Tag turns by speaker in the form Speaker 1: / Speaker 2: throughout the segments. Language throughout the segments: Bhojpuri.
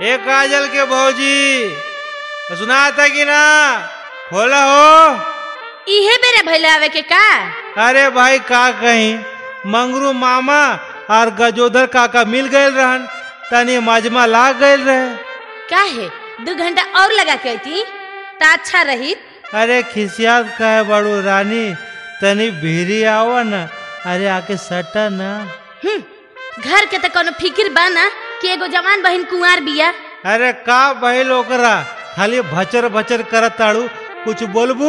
Speaker 1: ए काजल के भौजी सुनाता कि ना खोला हो
Speaker 2: इहे बेरे भैले आवे के का
Speaker 1: अरे भाई का कहीं मंगरू मामा और गजोधर काका मिल गए रहन तनी मजमा लाग गए रहे
Speaker 2: काहे दू घंटा और लगा के अती त अच्छा रही
Speaker 1: अरे खिसियात कहे बड़ू रानी तनी भीरी आवा न अरे आके सटा ना
Speaker 2: हम्म, घर के त कोनो फिक्र बा ना कि एगो जवान बहिन कुंवार बिया
Speaker 1: अरे का बहिल ओकरा खाली भचर भचर करत ताड़ू कुछ बोलबू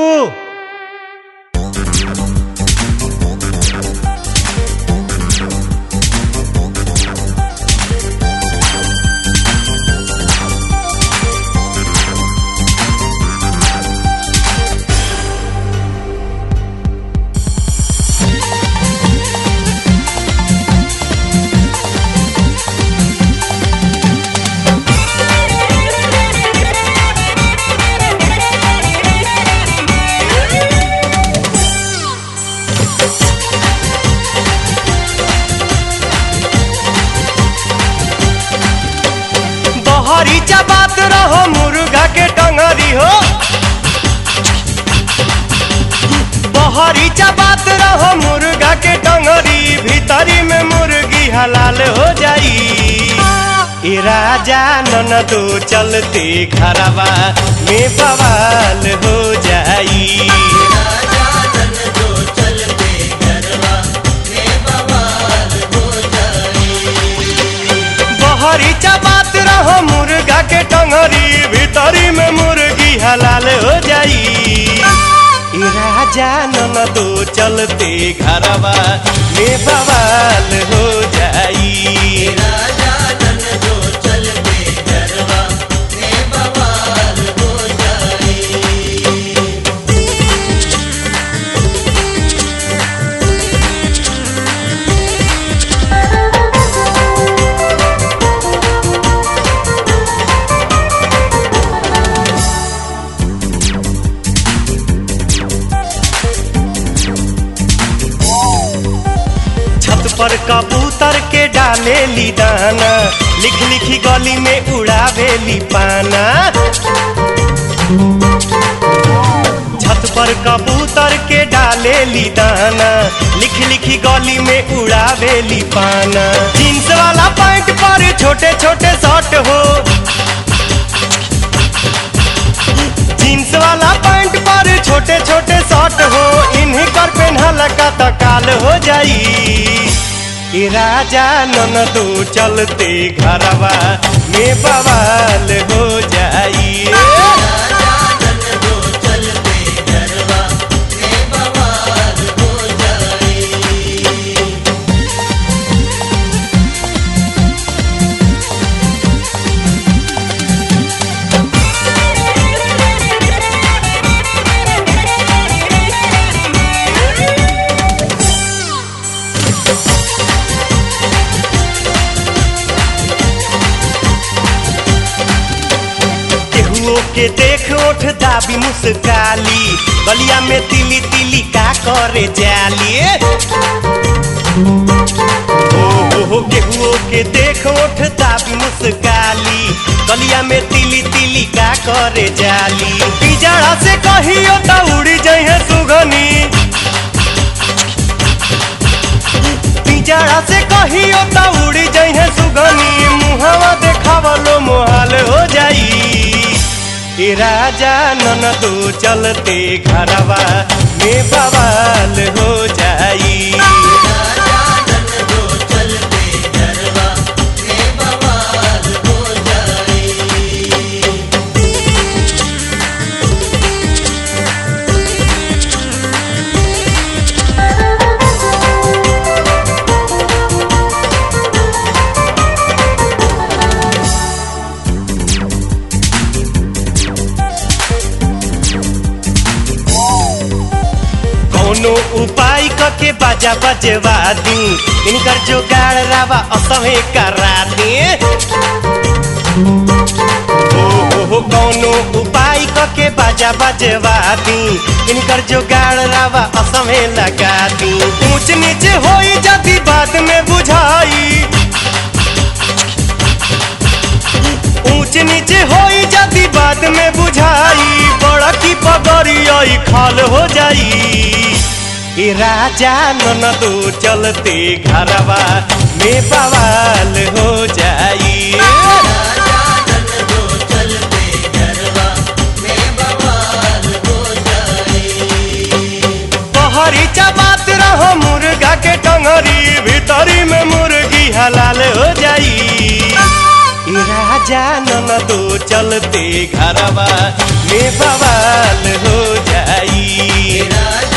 Speaker 3: बहरी चबात रहो मुर्गा के टंगरी हो बहरी चबात रहो मुर्गा के टंगरी भीतरी में मुर्गी हलाल हो जाई ए राजा ननदो चलते घरवा में बवाल हो जाई बहरी चबात रहो मुर्गा के टंगरी भीतरी में मुर्गी हलाल हो जाई ई राजा ननदो चलते घरवा में बवाल हो जाई छत पर कबूतर के डाले ली दाना लिख लिखी गली में उड़ावेली पाना छत पर कबूतर के डाले ली दाना लिख लिखी गली में उड़ावेली पाना जींस वाला पैंट पर छोटे छोटे शर्ट हो जींस वाला पैंट पर छोटे छोटे शर्ट हो इन्हीं कर पेन्हल का तकाल हो जाई ई राजा ननदो चलते घरवा में बवाल हो जाई केहुओ के देख ओठ दाबी मुस्काली गलिया में तिली तिली का करे जाली ओ हो हो केहुओ के देख ओठ दाबी मुस्काली गलिया में तिली तिली का करे जाली पिजड़ा से कहियो त उड़ी जइहे सुगनी पिजड़ा से कहियो त उड़ी जइहे सुगनी मुहवा देखावलो मोहाल हो जाई ए राजा ननदो चलते घरवा में बवाल हो जाई कोनो उपाय कके बाजा बजवा दी इनकर जोगाड़ रावा असहे करा दी ओ हो हो कोनो उपाय कके बाजा बजवा दी इनकर जोगाड़ रावा असहे लगा दी ऊंच नीचे होई जदी बाद में बुझाई ऊंच नीचे होई जदी बाद में बुझाई बड़ा की पगड़िया खाल हो जाई ए राजा ननदो चलते घरवा में बवाल हो जाई बहरी चबात रहो मुर्गा के टंगरी भीतरी में मुर्गी हलाल हो जाई ए राजा ननदो चलते घरवा में बवाल हो जाई